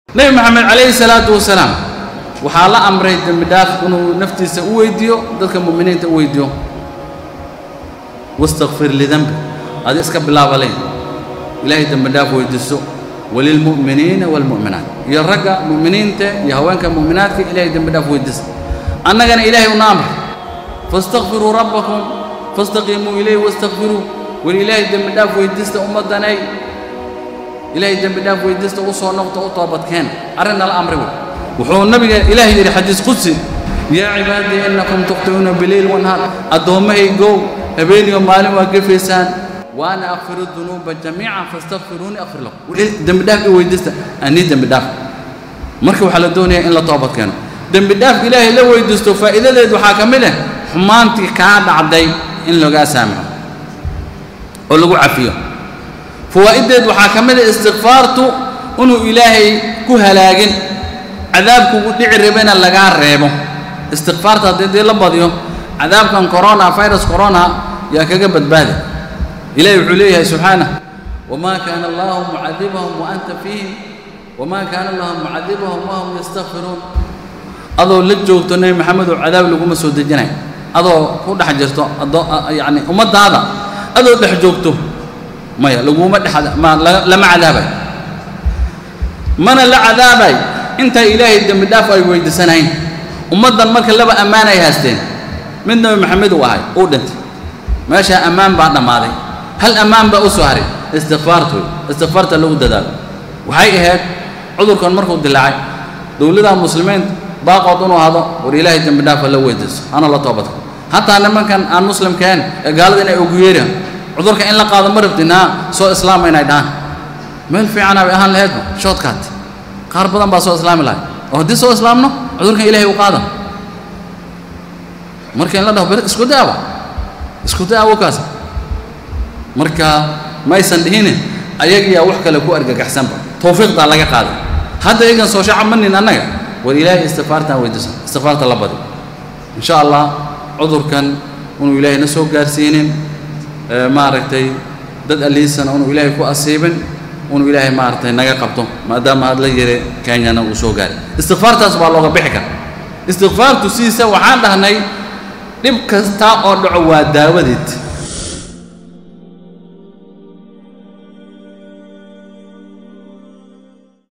nebi moxamed calayhi salaatu wasalaam waxaa la amray dembi dhaaf inuu naftiisa u weydiiyo dadka mu'miniinta u weydiiyo wastakfir lidanbi adi iska bilaabalayn ilaahay dembi dhaaf weydiiso walilmu'miniina waalmu'minaat iyo ragga mu'miniinta iyo haweenka mu'minaadka ilaahay dembi dhaaf weydiisa annagana ilaahay una amray faاstakfiruu rabbakum faاstaqiimuu ilayhi wastakfiruu weli ilaahay dembi dhaaf weydiista ummaddanay ilaahay dembi dhaaf weydiista u soo noqto u toobadkeen arrin nala amri wey wuxuu nabiga ilaahay yidhi xadiis qudsi yaa cibaadii innakum tukhti'uuna bileyl wanhaar addoommahaygow habeeniyo maalin waa gefaysaan waana akfiru dunuuba jamiican faastakfiruuni akfir lakum dembi dhaaf i weydiista anii dembi dhaaf marka waxaa la doonayaa in la toobad keeno dembi dhaaf ilaahay la weydiisto faa'iidadeed waxaa ka mid ah xumaantii kaa dhacday in lagaa saamaxo oo lagu cafiyo fawaa'iddeed waxaa ka mid ah istikfaartu inuu ilaahay ku halaagin cadaabkugu dhici rabana lagaa reebo istikfaarta haddii dii la badiyo cadaabkan corona virus corona yaa kaga badbaadi ilahi wuxuu leeyahay subxaanah wamaa kaana allahu mucadibahum wa anta fiihim wamaa kaana allahu mucadibahum wahum yastakfiruun adoo la joogto nebi maxamed oo cadaab laguma soo dejinay adoo ku dhex jirto adoo yacni ummaddaada adoo dhex joogto maya laguma dhex ma lama cadaabay mana la cadaabay intay ilaahay dembi dhaaf ay weydiisanayn ummaddan marka laba ammaan ay haysteen mid nebi maxamed uu ahay uu dhintay meeshaa ammaan baa dhammaaday hal ammaan baa u soo haray istikfaartu wey istikfaarta lagu dadaalo waxay ahayd cudurkan markuu dilaacay dowladaha muslimiinta baaqood inuu hado war ilaahay dembi dhaafa la weydiiso hana la toobadka hataa nimankan aan muslimkeen ee gaalada inay ugu yeeraan cudurka in la qaado ma rabtinaa soo islaama inay dhahaan meel fiicana bay ahaan laheedba shoodkaati qaar badan baa soo islaami lahay oo haddii soo islaamno cudurkan ilahay u qaada marka in la dhaho ber isku daawa isku daawo kaas marka maysan dhihine ayagiyaa wax kale ku argagaxsanba tawfiiqdaa laga qaaday hadda iyagan soo shacab manin annaga war ilaahay istikfaartaan weydiisan istikfaarta la badi in sha allah cudurkan inuu ilaahay na soo gaarsiinin maaragtay dad alliisana inuu ilaahay ku asiibin inuu ilaahay maaragtay naga qabto maadaama aad la yiri kenyana uu soo gaaray istikfaartaas baa looga bixi kara istikfaartu sidiisa waxaan dhahnay dhib kasta oo dhaco waa daawadeed